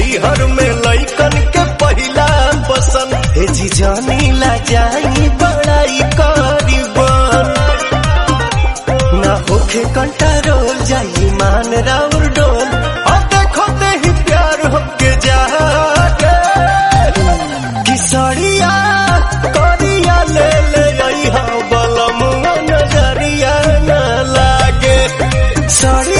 नैहर में लैकन के पहिला पसंद हे जी जानी ला जाई बड़ाई करीबन ना होखे कंट्रोल जाई मान राउर डोल और देखो ते ही प्यार होके जागे किसरिया करिया ले ले आई हा बलमुआ नजरिया ना लागे सरिया